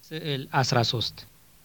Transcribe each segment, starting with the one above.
ስዕል 13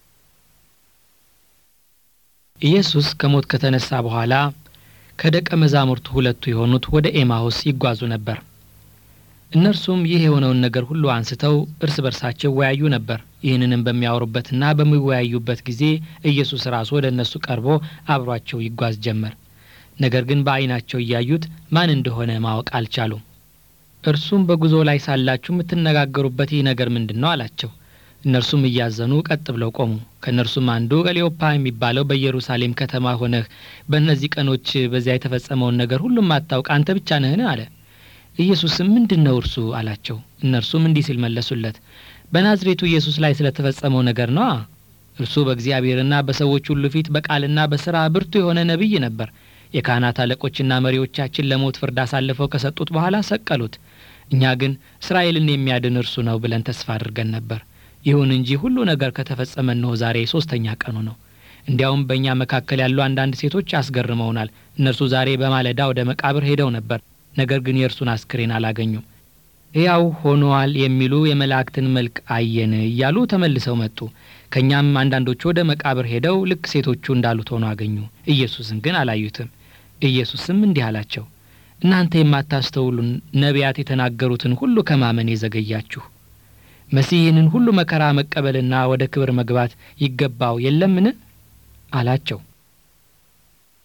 ኢየሱስ ከሞት ከተነሳ በኋላ ከደቀ መዛሙርቱ ሁለቱ የሆኑት ወደ ኤማሁስ ይጓዙ ነበር። እነርሱም ይህ የሆነውን ነገር ሁሉ አንስተው እርስ በርሳቸው ይወያዩ ነበር። ይህንንም በሚያወሩበትና በሚወያዩበት ጊዜ ኢየሱስ ራሱ ወደ እነሱ ቀርቦ አብሯቸው ይጓዝ ጀመር። ነገር ግን በዓይናቸው እያዩት ማን እንደሆነ ማወቅ አልቻሉም። እርሱም በጉዞ ላይ ሳላችሁ የምትነጋገሩበት ይህ ነገር ምንድን ነው? አላቸው። እነርሱም እያዘኑ ቀጥ ብለው ቆሙ። ከእነርሱም አንዱ ቀሌዮፓ የሚባለው በኢየሩሳሌም ከተማ ሆነህ በእነዚህ ቀኖች በዚያ የተፈጸመውን ነገር ሁሉም አታውቅ አንተ ብቻ ነህን? አለ። ኢየሱስም ምንድን ነው እርሱ? አላቸው። እነርሱም እንዲህ ሲል መለሱለት፣ በናዝሬቱ ኢየሱስ ላይ ስለተፈጸመው ነገር ነዋ። እርሱ በእግዚአብሔርና በሰዎች ሁሉ ፊት በቃልና በሥራ ብርቱ የሆነ ነቢይ ነበር። የካህናት አለቆችና መሪዎቻችን ለሞት ፍርድ አሳልፈው ከሰጡት በኋላ ሰቀሉት። እኛ ግን እስራኤልን የሚያድን እርሱ ነው ብለን ተስፋ አድርገን ነበር። ይሁን እንጂ ሁሉ ነገር ከተፈጸመ እነሆ ዛሬ ሶስተኛ ቀኑ ነው። እንዲያውም በእኛ መካከል ያሉ አንዳንድ ሴቶች አስገርመውናል። እነርሱ ዛሬ በማለዳ ወደ መቃብር ሄደው ነበር፣ ነገር ግን የእርሱን አስክሬን አላገኙም። ሕያው ሆኗል የሚሉ የመላእክትን መልክ አየን እያሉ ተመልሰው መጡ። ከእኛም አንዳንዶቹ ወደ መቃብር ሄደው ልክ ሴቶቹ እንዳሉት ሆኖ አገኙ። ኢየሱስን ግን አላዩትም። ኢየሱስም እንዲህ አላቸው፣ እናንተ የማታስተውሉን ነቢያት የተናገሩትን ሁሉ ከማመን የዘገያችሁ መሲህ ይህንን ሁሉ መከራ መቀበልና ወደ ክብር መግባት ይገባው የለምን? አላቸው።